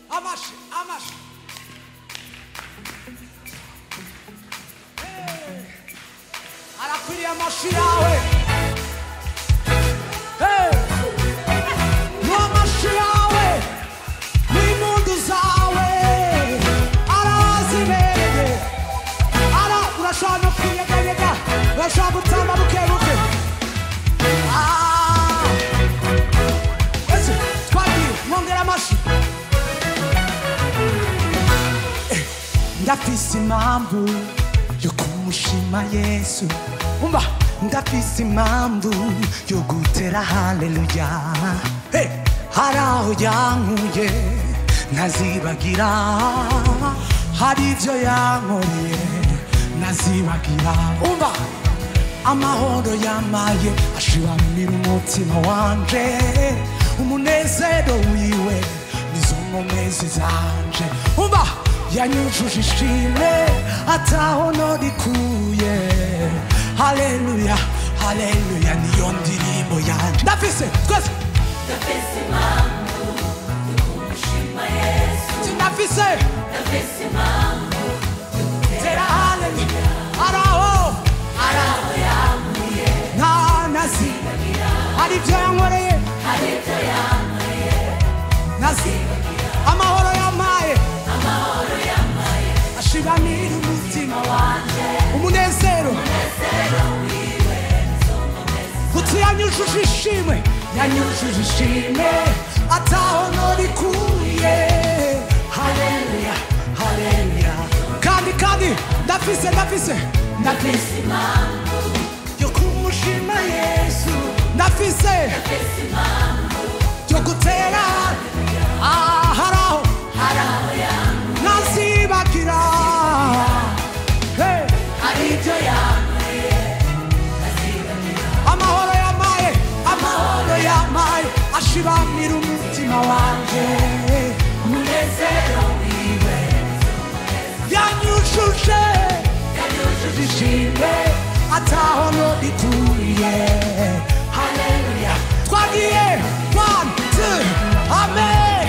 amashi amashi Hey. arakwiriye amashi yawe Hey. n'amashi yawe n'impundu zawe arazibereye ara urashobora no kwiyeganyega urashobora gutamba buke buke Ah. ese twagiye mwongera amashi ndafise impamvu yo kumushima yesu umva ndafise impamvu yo gutera haleluya hey, hari aho yankuye ntazibagira hari ibyo yankoreye ntazibagira umva amahoro yamaye ashiramira umutima wanje umunezero wiwe nizo nkomezi zanje umva yanyujuje ishimwe ataho norikuye haleluya haleluya niyo ndirimbo yanje ndafise twese Ndafise impamvu yo kumushima Yesu sindafise Ndafise impamvu tera haleluya araho araho yankuye nta nazi hari ibyo yankoreye hari ibyo yankoreye nazi amahoro yampaye amahoro yamaye ashiramira umutima wanje umunezero umunezero wiwe nizo nkomezi kuti yanyujuje ishimwe yanyujuje ishimwe ataho norikuye haleluya haleluya kandi kandi ndafise ndafise ndafise Ndafise impamvu yo kumushima yesu ndafise Ndafise impamvu yo gutera ah, haraho araho yankuye ntazibagira hey. hari ibyo yankoreye ntazibagira amahoro yamaye amahoro yamaye ashibamira umutima wanje umunezero wiwe nizo nkomezi yanyujuje yanyujuje ishimwe ataho norituye haleluya twagiye one two amen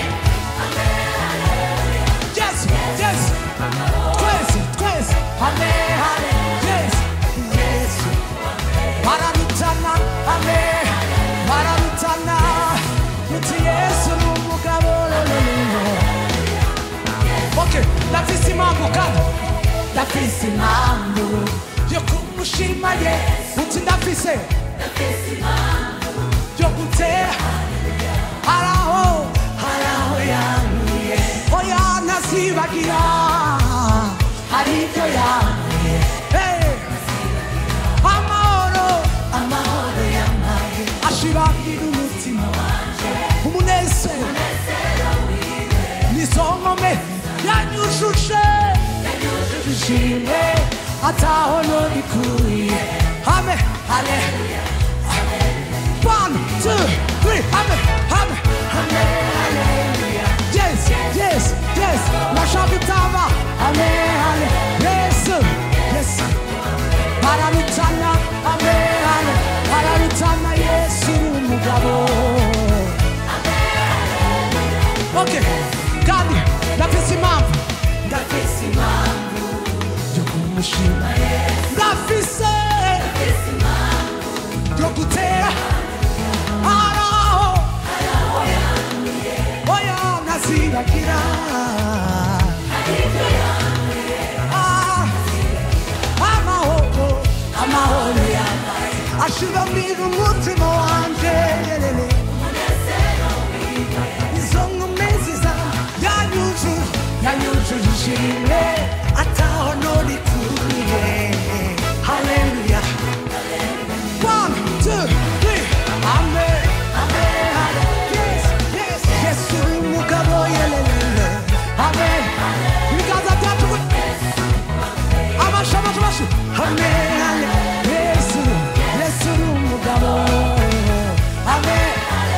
yes yes twese twese amen amen yes yes bararutana amen bararutana muti yesu ni umugabo lolololo okay ndafise impamvu kandi ndafise impamvu yo kumushima ye uti ndafise Ndafise impamvu yo gutera haraho haraho yankuye oya ntazibagira hari ibyo yankuye Hey! amahoro amahoro yamaye ashibamira umutima umunezero nizo nkome yanyujuje yanyujuje ishimwe ataho norikuye hame hale one two three hame hame hame haleluya yes yes yes nashaka itaba hame hale yesu yesu bararutana hame hale bararutana yesu ni umugabo okay kandi ndafise impamvu Ndafise impamvu yo kumushima ndafise Ndafise impamvu yo gutera haraho araho yankuye oya ntazibagira hari ibyo yankoreye Ah, amahoro amahoro yamaye ashibamira umutima wanje umunezero wiwe izo nkomezi za yanyujuje yanyujuje ishimwe ataho norikuye haleluya one two three amen amen yes yes yes uri umugabo yelelele amen ibiganza byacu amashi amashi amashi amen amen yesu yesu uri umugabo amen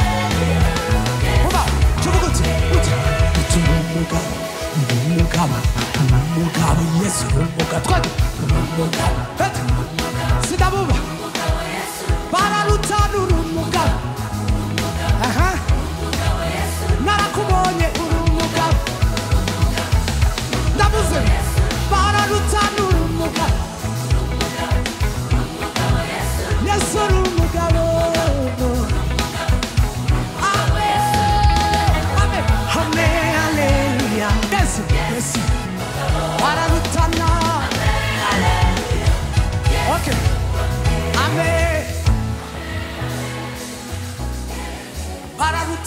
Uba, tuvuga uti uti uti uri umugabo uri umugabo uri umugabo yesu uri umugabo twati uri umugabo ati sidabuba bararutana uri umugabo aha narakubonye uri umugabo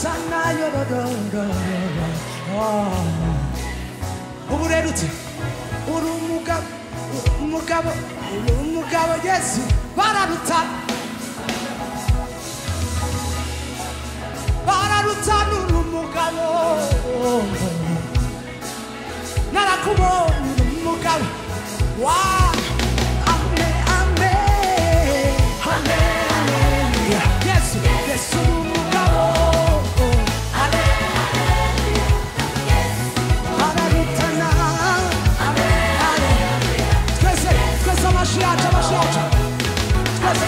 bararutana yororororo ubu rero uti uri umugabo uri umugabo uri umugabo yesu bararutana bararutana uri umugabo narakubonye uri umugabo wa ame ame ame aleluya yesu yesu uri umugabo bararutana ame aleluya twese twese amashi yacu amashi yacu twese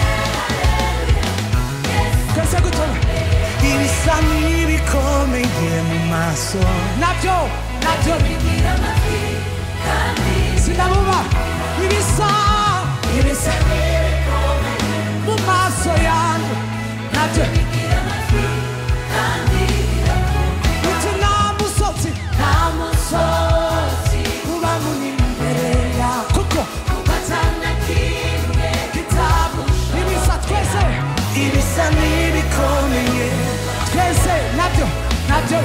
twese gutora ibisa n'ibikomeye mu maso nabyo nabyo bigira amatwi kandi sinabuba ibisa ibisa mu maso yanjye nabyo bigira amatwi kandi uti nta musozi nta musozi uba munini imbere yawe kuko ugatana kimwe kitabusha ibisa twese ibisa n'ibikomeye twese nabyo nabyo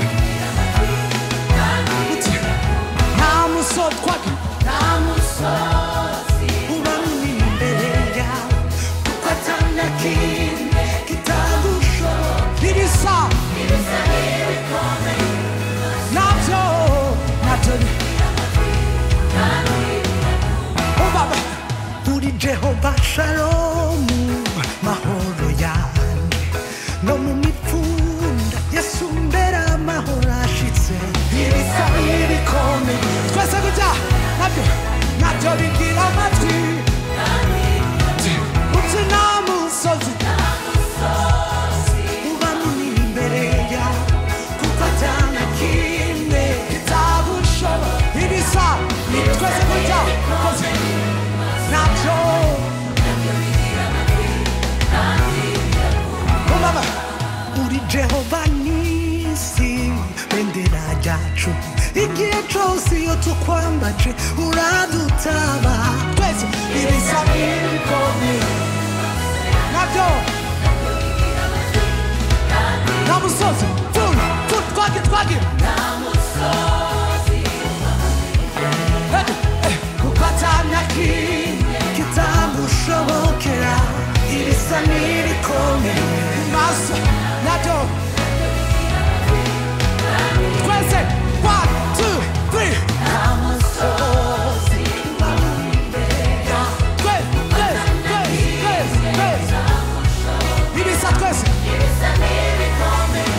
uti nta musozi twagira nta musozi uba munini imbere yawe kuko atana kimwe kitagushobora ibisa ibisa n'ibikomeye nabyo nabyo ubaba uri jehova shalomu mahoro yanjye no mu mipfunda yesu mbera amahoro ashitse ibisa n'ibikomeye twese kujya nabyo nabyo bigira amatwi uti nta musozi uba munini imbere yawe kuko atana kimwe kitagushobora ibisa twese kujya koze nabyo ubaba uri jehova nisi bendera ryacu igihe cyose iyo tukwambaje uradutaba twese ibisa bikomeye nabyo nta musozi furu furu twagira twagira Eh, eh, kuko atanya kimwe kitagushobokera ibisa n'ibikomeye maso nabyo twese one two three Twe- twese twese twese twese ibisa twese ibisa n'ibikomeye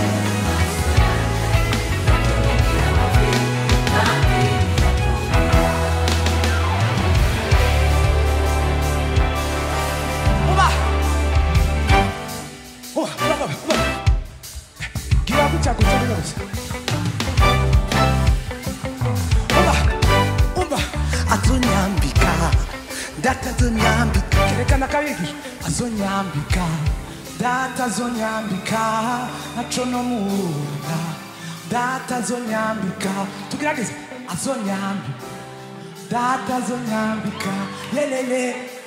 uba uba uba uba gira gutya gutya gutya gutya uba uba azonyambika data azonyambika kerekana kabigisha azonyambika data azonyambika naco no munda data azonyambika tugerageze azonyambika data azonyambika lelele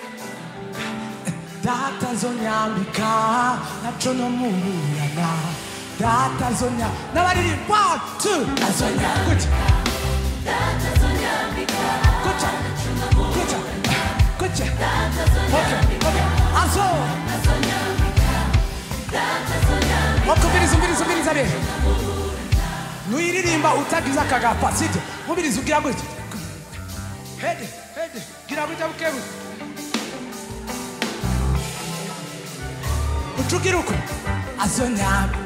data azonyambika naco no munda data azonya n'abaririmba one two azonyambika gutya gutya gutya gutya Okay, okay. Azo. Okay, umviriza umviriza umviriza rero nuyiririmba utagize akagapa sibyo umviriza ugira gutya hede hede gira gutya bukebu ucugira uko azonyambika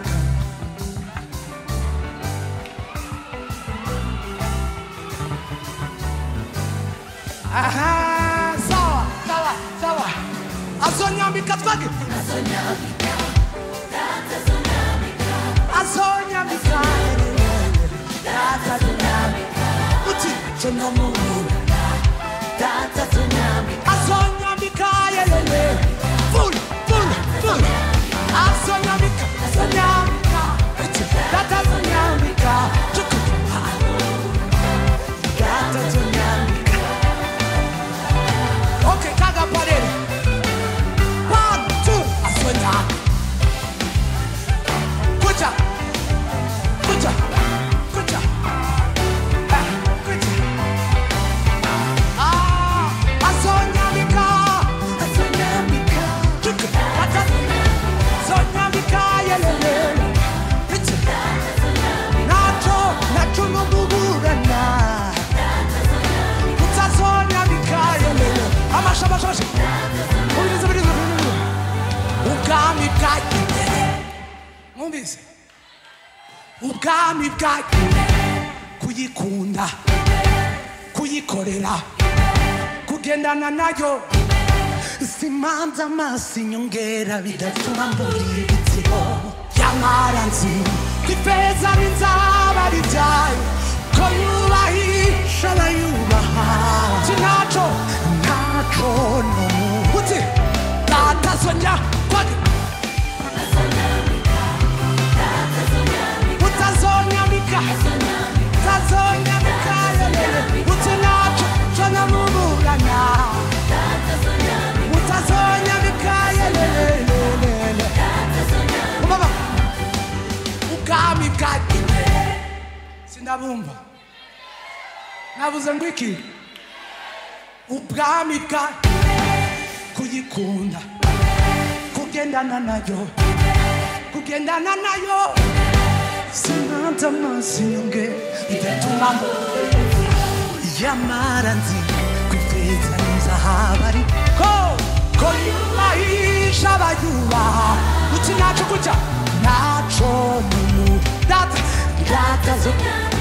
aha sawa sawa sawa azonyambika twage azonyambika data azonyambika uti chonomuna azonyambika yelele full full full azonyambika azonyambika uti data azonyambika chuku data azonyambika okay kaga parere one two azonyambika wumvise ubwami bwayo kuyikunda kuyikorera kugendana nayo simanza amaso inyongera bidatuma mbura ibitiro yamara nzi ko ifeza n'inzaba ari ibyayo ko yubahisha abayubaha sinaco ntaco no uti datazonya kwage utazonyamika utazonyamika yelele uti naco conamuburana utazonyamika yelelelelele ubaba ubwami bwagiye sindabumva nabuze ngo iki ubwami bwa kuyikunda kugendana nayo kugendana nayo simanza amaso inyongera bidatuma mbo yamara nzi ko ifeza n'inzahabu ari ko ko yubahisha abayubaha uti naco kuca naco mumu data data zo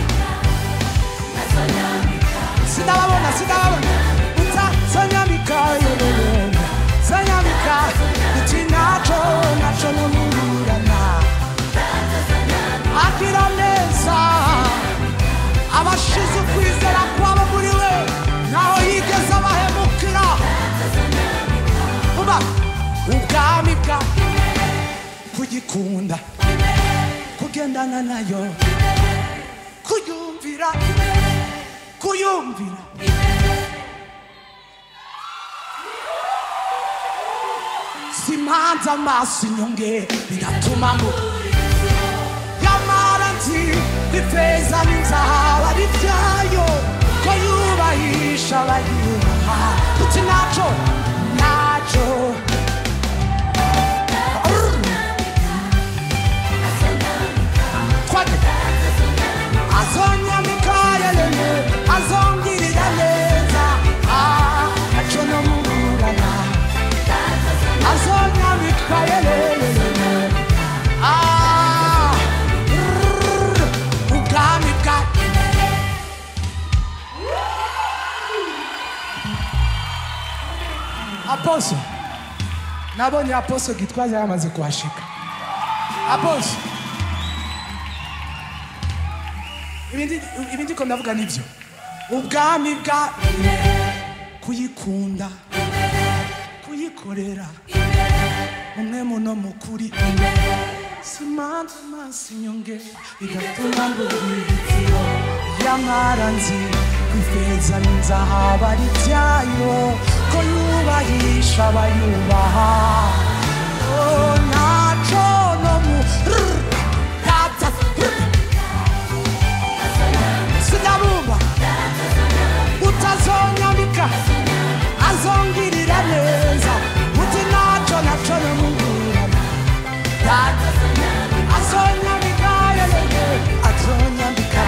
sinababona sinababona uta sanyamika yelelele sanyamika uti naco naco nomurana agira neza abashize ukwizera kwabo muri we naho yigeze abahemukira uba ubwami bwa kugikunda kugendana nayo kuyumvira kuyumvira simanza amaso inyonge bigatuma mu yamara nzi ifeza n'inzahabu ari byayo ko yubahisha abayubaha uti naco naco kwage azonyamika yelele azongirira neza Ah, naco nomuburana azonyamika yelelelele Ah, rrrr, ubwami bwa aposo nabonye aposo gitwaza yamaze kuhashika aposo ibindi ibindi ko ndavuga nibyo ubwami bwa kuyikunda kuyikorera umwe muno mukuri simanza amaso inyonge bigatuma mbubwiritsiro yamara nzi ko ifeza n'inzahabu ari byayo ko yubahisha abayubaha Oh, naco no mu rrr, data rrr. sinabumva utazonyambika azongirira neza uti naco naco nomuburana azonyambika yelele azonyambika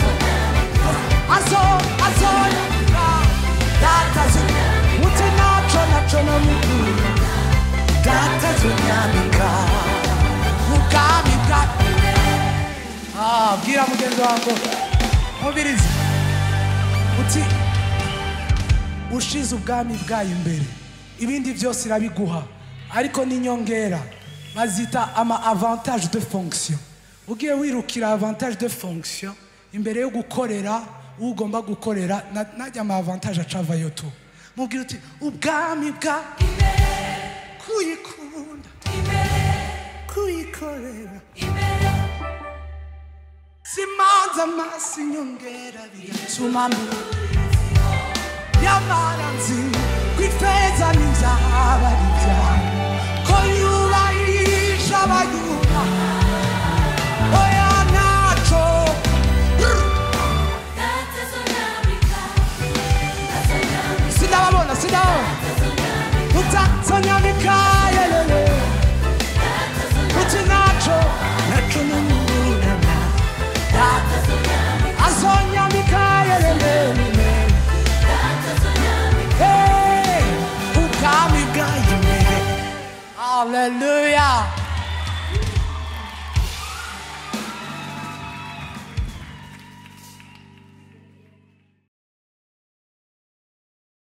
azo azonyambika datazi uti naco naco nomuburana data zonyambika ubwami bwa Ah, bwira mugenzi wangu mubirizi uti ushize ubwami bwayo imbere ibindi byose irabiguha ariko n'inyongera bazita ama avantage de fonction ugiye wirukira avantage de fonction imbere yo gukorera uwo ugomba gukorera na- najya ama avantage acavayo tu mubwira uti ubwami bwa kuyikunda kuyikorera simanza amaso inyongera bigatuma mbura yamara nzi ko ifeza n'inzaba ari byayo ko yubahisha abayuba oya naco sinababona sinababona utazonyamika yelele uti naco naco nomuburana azonyamika yelele Hey, ubwami bwayo imbere haleluya